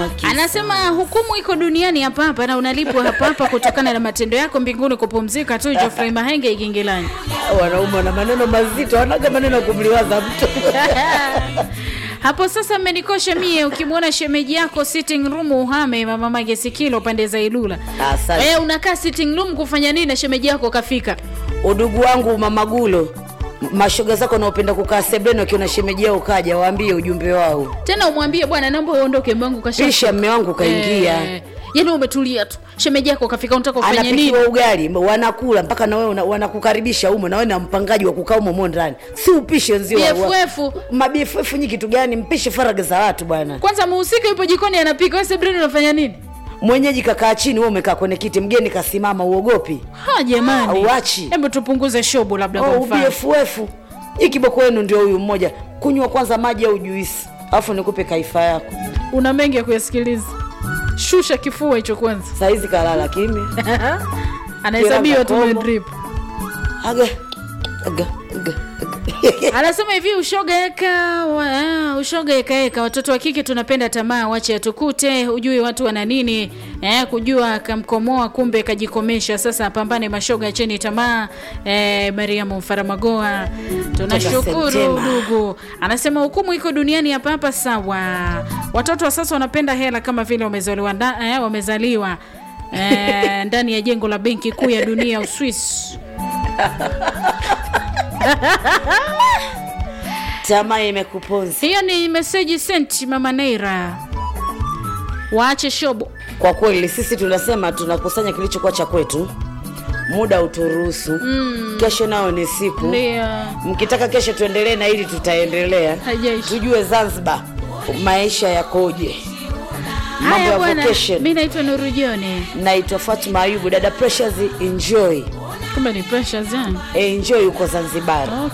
haki Anasema hukumu iko duniani hapa hapa na unalipwa hapa hapa kutokana na matendo yako mbinguni kupumzika tu. Geoffrey Mahenge Igingilani. wanaume wana maneno mazito wanaga maneno ya kumliwaza mtu Hapo sasa mmenikosha mie, ukimwona shemeji yako sitting room uhame mama Mage Sikilo pande za Ilula. Asante. Eh, unakaa sitting room kufanya nini na shemeji yako kafika? udugu wangu mamagulo mashoga zako naopenda kukaa sebleni wakiona shemeji yao kaja waambie ujumbe wao Tena umwambie bwana, naomba uondoke, mume wangu kasha. pisha mme wangu kaingia Eh, yaani umetulia tu. Shemeji yako kafika, unataka ufanye nini? anapikiwa ugali wanakula mpaka na wewe una- wanakukaribisha umo na wewe na mpangaji wa kukaa umo mo ndani si upishe wenzio wa- wa- BFF. mabff nyi kitu gani mpishe faraga za watu bwana Kwanza muhusika yupo jikoni anapika, wewe Sebrina unafanya nini? mwenyeji kakaa chini wewe umekaa kwenye kiti mgeni kasimama uogopi Ha jamani. Auachi. Hebu tupunguze shobo labda kwa oh, mfano. ubff nyi kiboko wenu ndio huyu mmoja kunywa kwanza maji au juisi alafu nikupe kaifa yako Una mengi ya kuyasikiliza. Shusha kifua hicho kwanza. saizi kalala kimya Anahesabiwa tu Kila na kakomo. drip. aga aga aga aga. Anasema hivi ushoga eka wa, ah, ushoga eka eka, watoto wa kike tunapenda tamaa, wache atukute, hujui watu wana nini eh, kujua akamkomoa kumbe kajikomesha. Sasa pambane mashoga, acheni tamaa. Eh, Mariamu Mfaramagoa, tunashukuru Septemba. ndugu. Anasema hukumu iko duniani hapa hapa, sawa. Watoto wa sasa wanapenda hela kama vile wamezaliwa nda, eh, wamezaliwa eh, ndani ya jengo la benki kuu ya dunia Uswisi. tamaa imekuponza Hiyo ni meseji sent mama Neira, waache shobo. kwa kweli sisi tunasema tunakusanya kilichokuwa cha kwetu muda uturuhusu mm. kesho nayo ni siku Ndio mkitaka kesho tuendelee na hili tutaendelea haijaisha. tujue zanzibar maisha yakoje mambo Haya ya bwana, vocation mi naitwa Nuru Jone. naitwa fatma ayubu dada pressures enjoy Kumbe ni pressures yani. enjoy huko zanzibar